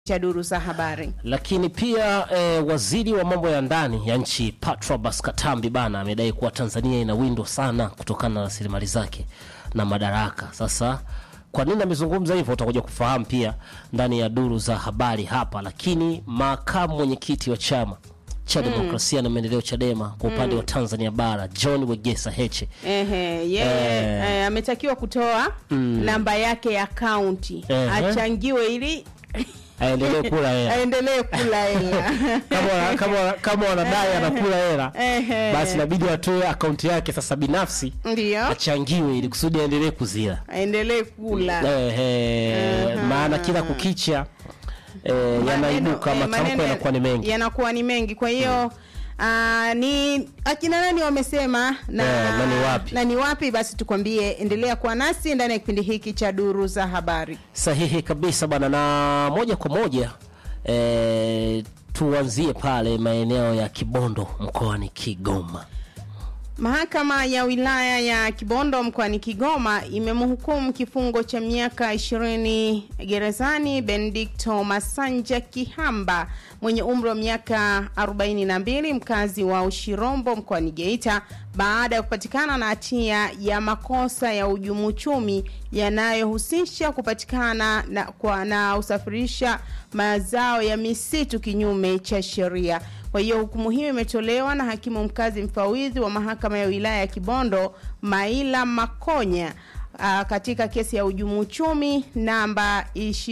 cha duru za habari. Lakini pia eh, waziri wa mambo ya ndani ya nchi Patrobas Katambi bana amedai kuwa Tanzania inawindwa sana kutokana na rasilimali zake na madaraka. Sasa kwa nini amezungumza hivyo utakuja kufahamu pia ndani ya duru za habari hapa. Lakini makamu mwenyekiti wa chama cha demokrasia na maendeleo Chadema kwa upande wa Tanzania bara John Wegesa Heche Ehe, yeye eh, ametakiwa kutoa namba yake ya akaunti Ehe. achangiwe ili aendelee kula hela aendelee kula hela. kama wana- kama wana- kama wanadai anakula hela Ehe. basi inabidi atoe akaunti yake sasa binafsi Ndio, achangiwe ili kusudi aendelee kuzila. aendelee kula. Ehe, maana kila kukicha eh, yanaibuka Maneno- eh, matamko maneno yanakuwa ni mengi. yanakuwa ni mengi. Kwa hiyo ah, ni akina nani wamesema na, Eh, na ni wapi? na ni wapi? Basi tukwambie, endelea kuwa nasi ndani ya kipindi hiki cha duru za habari. Sahihi kabisa bana, na moja kwa moja eh, tuanzie pale maeneo ya Kibondo mkoani Kigoma. Mahakama ya wilaya ya Kibondo mkoani Kigoma imemhukumu kifungo cha miaka 20 gerezani Benedicto Masanja Kihamba mwenye umri wa miaka 42 mkazi wa Ushirombo mkoani Geita baada ya kupatikana na hatia ya makosa ya uhujumu uchumi yanayohusisha kupatikana na, kwa, na usafirisha mazao ya misitu kinyume cha sheria. Kwa hiyo hukumu hiyo imetolewa na hakimu mkazi mfawidhi wa mahakama ya wilaya ya Kibondo Maila Makonya uh, katika kesi ya uhujumu uchumi namba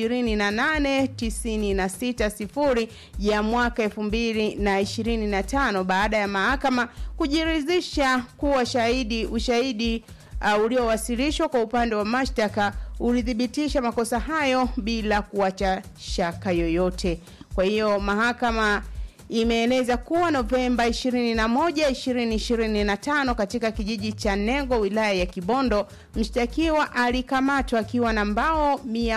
28960 ya mwaka 2025 baada ya mahakama kujiridhisha kuwa shahidi ushahidi uh, uliowasilishwa kwa upande wa mashtaka ulithibitisha makosa hayo bila kuacha shaka yoyote. Kwa hiyo mahakama imeeleza kuwa Novemba 21, 2025 katika kijiji cha Nengo wilaya ya Kibondo, mshtakiwa alikamatwa akiwa na mbao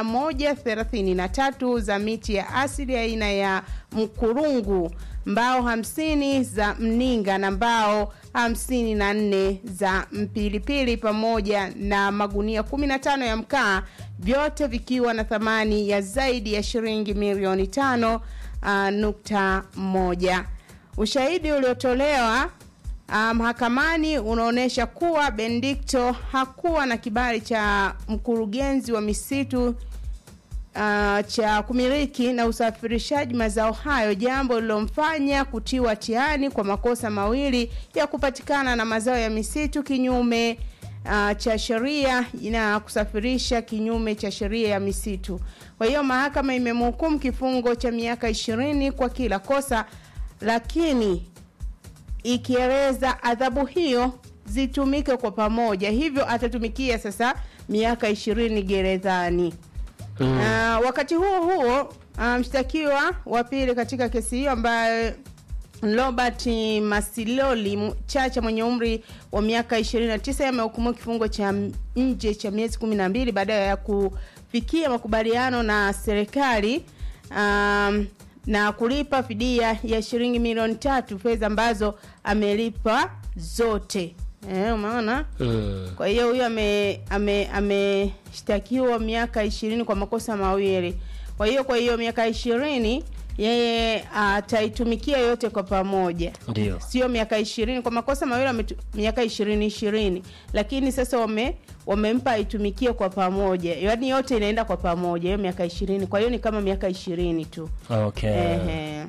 133 za miti ya asili aina ya mkurungu, mbao 50 za mninga na mbao 54 za mpilipili pamoja na magunia 15 ya mkaa, vyote vikiwa na thamani ya zaidi ya shilingi milioni tano uh, nukta moja. Ushahidi uliotolewa uh, mahakamani unaonyesha kuwa Benedicto hakuwa na kibali cha mkurugenzi wa misitu uh, cha kumiliki na usafirishaji mazao hayo, jambo lililomfanya kutiwa hatiani kwa makosa mawili ya kupatikana na mazao ya misitu kinyume uh, cha sheria na kusafirisha kinyume cha sheria ya misitu. Kwa hiyo mahakama imemhukumu kifungo cha miaka ishirini kwa kila kosa, lakini ikieleza adhabu hiyo zitumike kwa pamoja, hivyo atatumikia sasa miaka ishirini gerezani. Mm. Ah, wakati huo huo ah, mshtakiwa wa pili katika kesi hiyo ambaye Robert Masiloli M- Chacha mwenye umri wa miaka 29 amehukumiwa kifungo cha nje cha miezi 12 baada ya kufikia makubaliano na serikali um, na kulipa fidia ya shilingi milioni tatu fedha ambazo amelipa zote. Eh, umeona? Mm. Kwa hiyo huyo ame ame ameshtakiwa miaka ishirini kwa makosa mawili. Kwa hiyo kwa hiyo miaka ishirini yeye ataitumikia yote kwa pamoja, Ndio. sio miaka ishirini kwa makosa mawili ametu, miaka ishirini ishirini, lakini sasa wame wamempa aitumikie kwa pamoja, yaani yote inaenda kwa pamoja hiyo miaka ishirini. Kwa hiyo ni kama miaka ishirini tu. Okay. Ehe.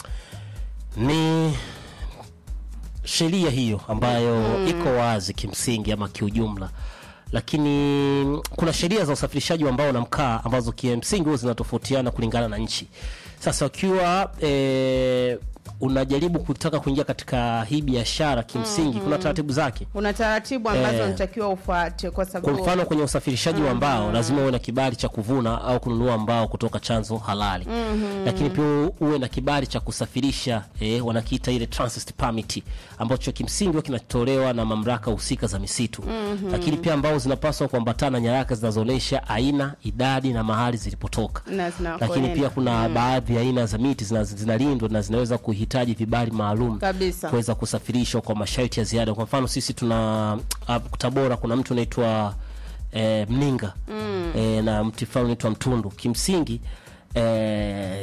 Ni sheria hiyo ambayo iko wazi kimsingi ama kiujumla, lakini kuna sheria za usafirishaji wa mbao na mkaa ambazo kimsingi huwa zinatofautiana kulingana na nchi. Sasa ukiwa e, unajaribu kutaka kuingia katika hii biashara kimsingi kuna taratibu zake. Kuna taratibu ambazo Eh. unatakiwa ufuate kwa Kwa sababu mfano kwenye usafirishaji wa mbao lazima uwe na kibali cha kuvuna au kununua mbao kutoka chanzo halali, lakini pia uwe na kibali cha kusafirisha eh, wanakiita ile transit permit ambacho kimsingi huwa kinatolewa na mamlaka husika za misitu. Lakini pia mbao zinapaswa kuambatana na nyaraka zinazoonyesha aina, idadi na mahali zilipotoka. na Lakini zinakoenda. pia kuna baadhi ya aina za miti zina- zinalindwa na zinaweza kuhitaji vibali maalum Kabisa. kuweza kusafirishwa kwa masharti ya ziada. Kwa mfano sisi tuna uh, Tabora kuna mtu anaitwa eh, Mninga eh, na mti fulani unaitwa Mtundu. Kimsingi eh,